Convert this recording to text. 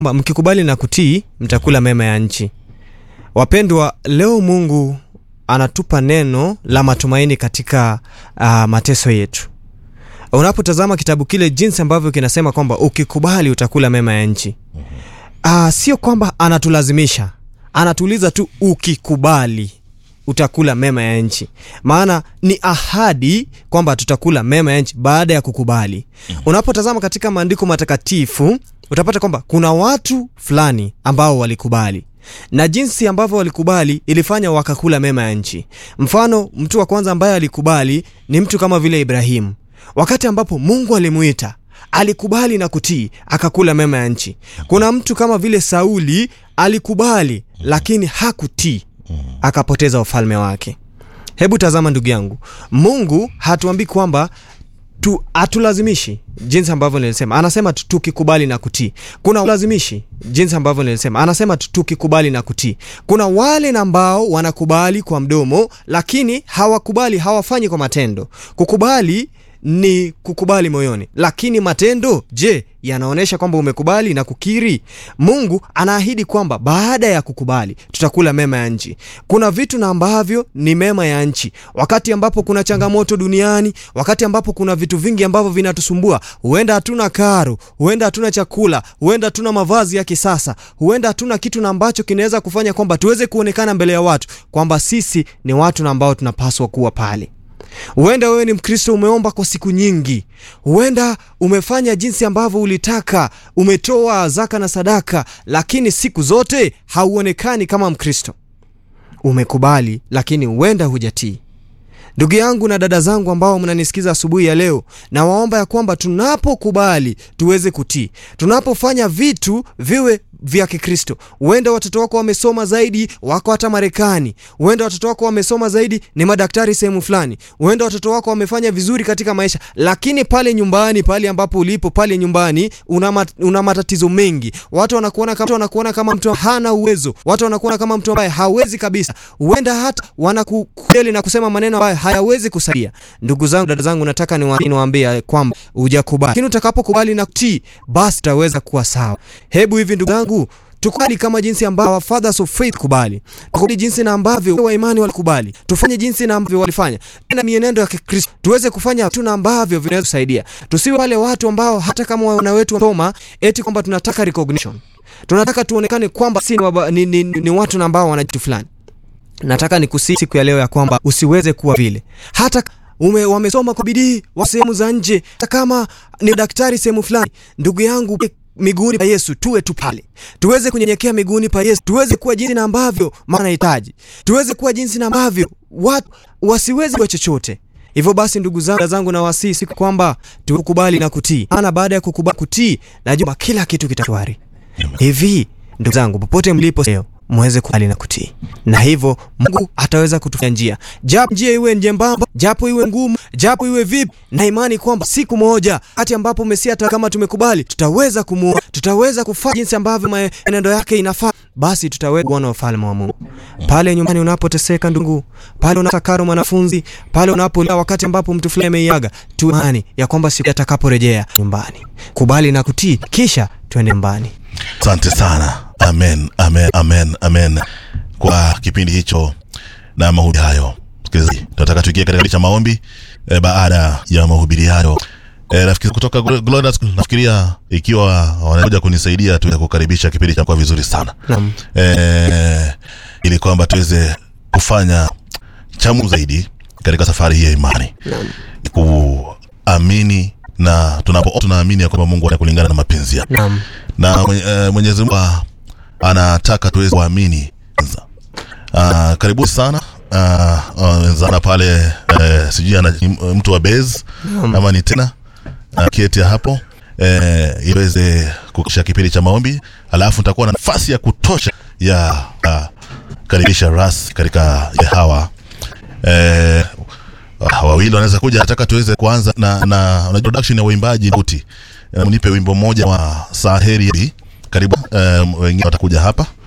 kwamba mkikubali na kutii mtakula mema ya nchi. Wapendwa, leo Mungu anatupa neno la matumaini katika uh, mateso yetu. Unapotazama kitabu kile jinsi ambavyo kinasema kwamba ukikubali utakula mema ya nchi. Uh, sio kwamba anatulazimisha, anatuuliza tu ukikubali utakula mema ya nchi. Maana ni ahadi kwamba tutakula mema ya nchi baada ya kukubali. Unapotazama katika maandiko matakatifu utapata kwamba kuna watu fulani ambao walikubali na jinsi ambavyo walikubali ilifanya wakakula mema ya nchi. Mfano, mtu wa kwanza ambaye alikubali ni mtu kama vile Ibrahimu. Wakati ambapo Mungu alimuita alikubali na kutii, akakula mema ya nchi. Kuna mtu kama vile Sauli alikubali, lakini hakutii, akapoteza ufalme wake. Hebu tazama ndugu yangu, Mungu hatuambii kwamba tu hatulazimishi jinsi ambavyo nilisema, anasema tu tukikubali na kutii. Kuna ulazimishi jinsi ambavyo nilisema, anasema tu tukikubali na kutii. Kuna wale ambao wanakubali kwa mdomo, lakini hawakubali, hawafanyi kwa matendo. Kukubali ni kukubali moyoni, lakini matendo, je, yanaonyesha kwamba umekubali na kukiri? Mungu anaahidi kwamba baada ya kukubali tutakula mema ya nchi. Kuna vitu na ambavyo ni mema ya nchi, wakati ambapo kuna changamoto duniani, wakati ambapo kuna vitu vingi ambavyo vinatusumbua. Huenda hatuna karo, huenda hatuna chakula, huenda hatuna mavazi ya kisasa, huenda hatuna kitu na ambacho kinaweza kufanya kwamba tuweze kuonekana mbele ya watu kwamba sisi ni watu na ambao tunapaswa kuwa pale. Huenda wewe ni Mkristo, umeomba kwa siku nyingi, huenda umefanya jinsi ambavyo ulitaka, umetoa zaka na sadaka, lakini siku zote hauonekani kama Mkristo. Umekubali, lakini huenda hujatii. Ndugu yangu na dada zangu ambao mnanisikiza asubuhi ya leo, na waomba ya kwamba tunapokubali tuweze kutii, tunapofanya vitu viwe vya Kikristo. Huenda watoto wako wamesoma zaidi, wako hata Marekani. Huenda watoto wako wamesoma zaidi, ni madaktari sehemu fulani. Huenda watoto wako wamefanya vizuri katika maisha, lakini pale nyumbani, pale ambapo ulipo, pale nyumbani una, mat, una matatizo mengi. Watu wanakuona kama, wanakuona kama mtu hana uwezo, watu wanakuona kama mtu ambaye hawezi kabisa. Huenda hata wanakukeli na kusema maneno ambayo hayawezi kusaidia. Ndugu zangu, dada zangu, nataka niwaambie kwamba hujakubali, lakini utakapokubali na kutii, basi utaweza kuwa sawa. Hebu hivi ndugu zangu tukubali kama jinsi ambavyo our fathers of faith kubali, tukubali jinsi na ambavyo wa imani walikubali, tufanye jinsi na ambavyo walifanya, na mienendo ya Kikristo tuweze kufanya tu na ambavyo vinaweza kusaidia. Tusiwe wale watu ambao hata kama wana wetu wasoma eti kwamba tunataka recognition, tunataka tuonekane kwamba si ni, ni, ni, ni watu na ambao wana kitu fulani. Nataka nikusihi siku ya leo ya kwamba usiweze kuwa vile hata ume wamesoma kwa bidii wa sehemu za nje, hata kama ni daktari sehemu fulani, ndugu yangu miguuni pa Yesu tuwe tu pale, tuweze kunyenyekea miguuni pa Yesu, tuweze kuwa jinsi na ambavyo maana hitaji, tuweze kuwa jinsi na ambavyo watu wasiwezi kwa chochote. Hivyo basi, ndugu zangu zangu, na wasii siku kwamba tukubali na kutii, maana baada ya kukubali kutii, najua kila kitu kitashwari. Hivi ndugu zangu, popote mlipo leo mweze kubali na kutii, na hivyo Mungu ataweza kutufanya njia, japo njia iwe njembamba, japo iwe ngumu, japo iwe vipi, na imani kwamba siku moja hati ambapo Mesia hata kama tumekubali, tutaweza kumuona, tutaweza kufanya jinsi ambavyo maenendo yake inafaa, basi tutaweza kuona ufalme wa Mungu. Pale nyumbani unapoteseka ndugu, pale unatakaro mwanafunzi, pale unapolia, wakati ambapo mtu fulani ameiaga, tu imani ya kwamba siku atakaporejea nyumbani, kubali na kutii, kisha tuende nyumbani. Asante sana. Amen, amen, amen, amen kwa kipindi hicho na mahubiri hayo. Msikilizaji, tunataka tuingie katika cha maombi e, baada ya mahubiri hayo e, rafiki kutoka Glorious, nafikiria ikiwa wanakuja kunisaidia tu kukaribisha kipindi cha kwa vizuri sana Naam. e, ili kwamba tuweze kufanya chamu zaidi katika safari hii ya imani kuamini na tunapo tunaamini ya kwamba Mungu anakulingana na mapenzi yake Naam. na e, Mwenyezi Mungu anataka tuweze kuamini kwanza. Uh, karibu sana wenzana uh, uh, pale uh, sijui ana mtu wa base ama ni tena uh, keti hapo uh, iweze kukisha kipindi cha maombi, alafu nitakuwa na nafasi ya kutosha ya uh, karibisha ras katika ya hawa uh, uh, wawili wanaweza kuja. Nataka tuweze kuanza na, na, na introduction ya uimbaji uti uh, mnipe wimbo mmoja wa Saheri. Karibu uh, wengine watakuja hapa